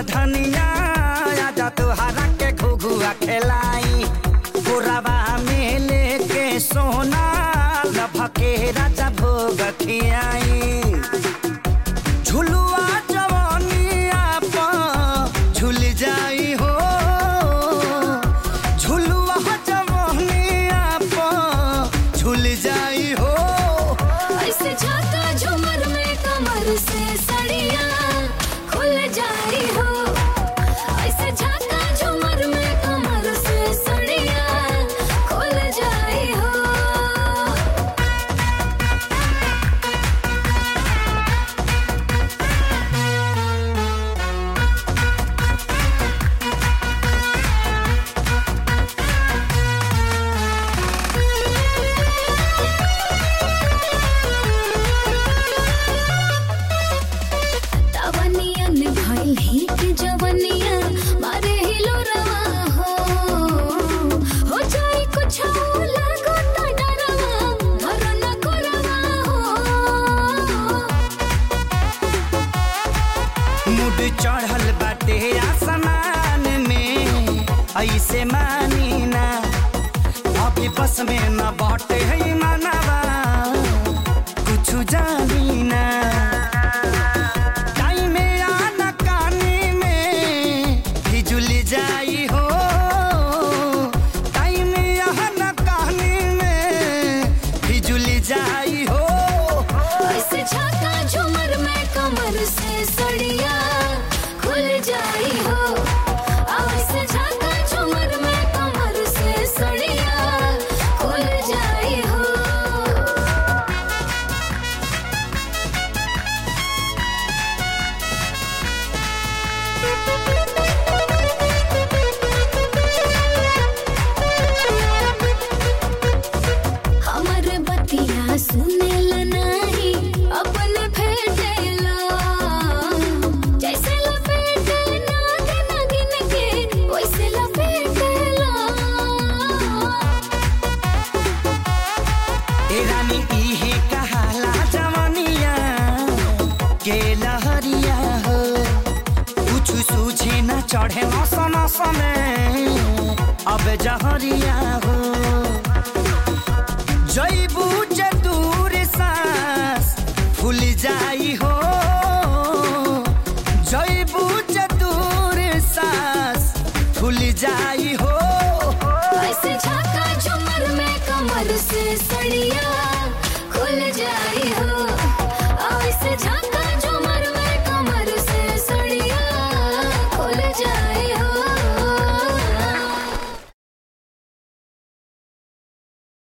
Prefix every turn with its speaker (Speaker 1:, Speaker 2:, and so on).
Speaker 1: धनिया आजा तुहरा के घुघुआ खेलाई पुरवा में लेके सोना लभके राजा भोग खियाई झुलुआ जवानिया पर झुल जाई हो झुलुआ जवानिया पर झुल जाई हो
Speaker 2: ऐसे झाका झूमर में कमर से सड़िया खुल जाई हो ऐसे झाका झूमर में कमर से सड़िया खुल जाई हो तवनियन भइल हिट जवनिया मारे हिलो रवा हो हो जाई कुछ लागो त डरवा धर न करवा हो
Speaker 1: मुड चढ़ल बाटे आसमान में ऐसे मानी ना अभी बस में न बाटे है मनवा कुछ जानी ना टाइम आना कानी में फिजुल जाई हो टाइम आना कानी में फिजुल जाई हो
Speaker 2: ऐसे झाका झूमर में कमर से सड़िया खुल जाई हो ऐसे झाका झूमर में कमर से सड़िया खुल जाई हो हमर बतिया सुनेल नाही अपन फेटेला जैसे लपेटे नागिन नागिन के वैसे लपेटेला
Speaker 1: ए रानी इहे कहाला जवनिया के लहरिया हो कुछ सूझे न चढ़े मौसम समय अब जहरिया हो जैबू दूर सांस फूल जाई हो जैबू दूर सांस फूल जाई हो
Speaker 2: ऐसे झाका झूमर में कमर से सड़िया खुल जाई हो